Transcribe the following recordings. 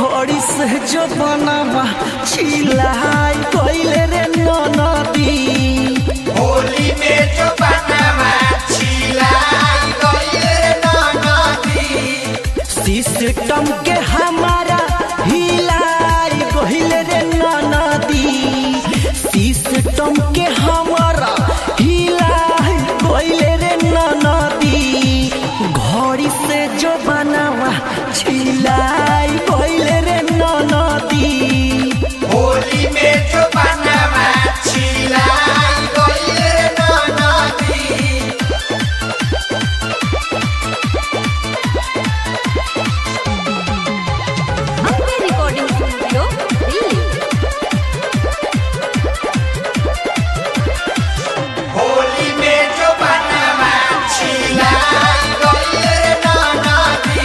घड़ी से जो बनावा छिलाई गइले रे नदी होली में जो बनवा छिलाई गइले नदी सिस्टम के हमारा हिलाई गइले रे नदी सिस्टम के हमारा हिलाई गइले रे नदी घड़ी से जो बनावा छिलाई गइले रे नदी होली में जो बनवा छिलाई गइले नदी अपने रिकॉर्डिंग स्टूडियो दिल्ली होली में जो बनवा छिलाई गइले नदी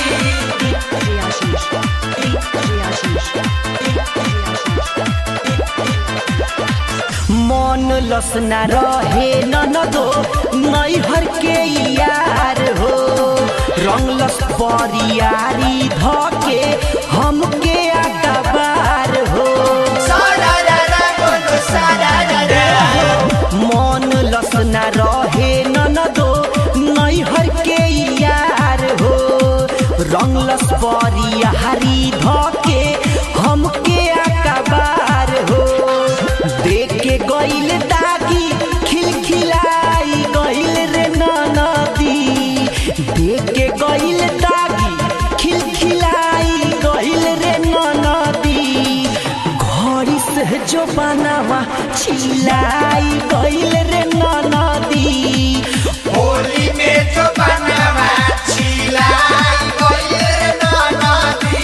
मन लसना रहे ननदो नैहर के यार हो रंगलस परियारी धके हमके अखबार हो सारा रा रा बोलो सारा रा रा मन लसना रहे ननदो नैहर के यार हो रंगलस परियारी धके हमके अखबार हो देख के गइल दागी खिलखिलाई गइल रे नदी देख के गइल दागी खिलखिलाई गइल रे नदी घड़ी से जो बनावा छिलाई गइल रे नदी होली में जो बनवा छिलाई गइले नदी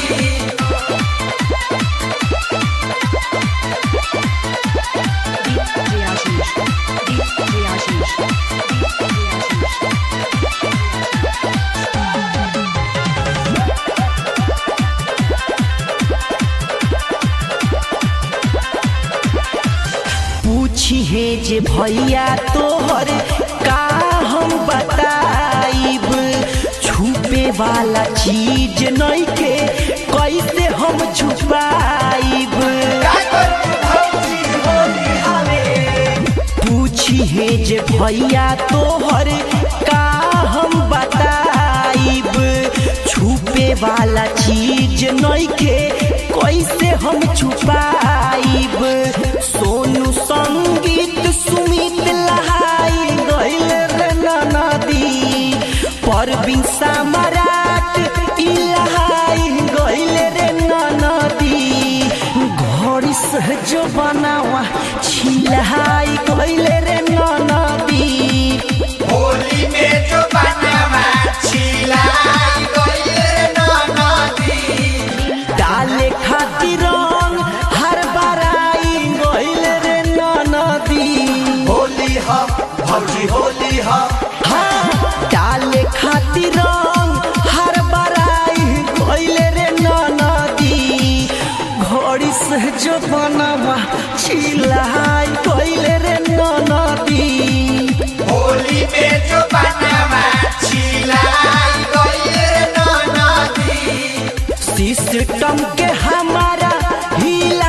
पूछी है जे भैया तोहर का हम बताइब छुपे वाला चीज नहीं के कैसे हम छुपाइब का करू भौजी होली हवे पूछी है जे भैया तोहर का हम बताइब छुपे वाला चीज नहीं के कैसे हम छुपाइब सोनू संगीत सुमित लहाई गइल रे नदी परवीन सम्राट ई लहाई गइल रे नदी घड़ी से जो बनावा छिलाई गइल रे नदी होली में जो बनवा छिलाई गइले नदी डाले खातिर रंग हर बराई गइल रे नदी होली ह भौजी होली ह हाँ डाले खातिर रंग हर बराई गइल रे नदी घड़ी से जो बनावा छिलाई गइल रे नदी होली में जो बनवा छिलाई गइले नदी सिस्टम के हमारा हिला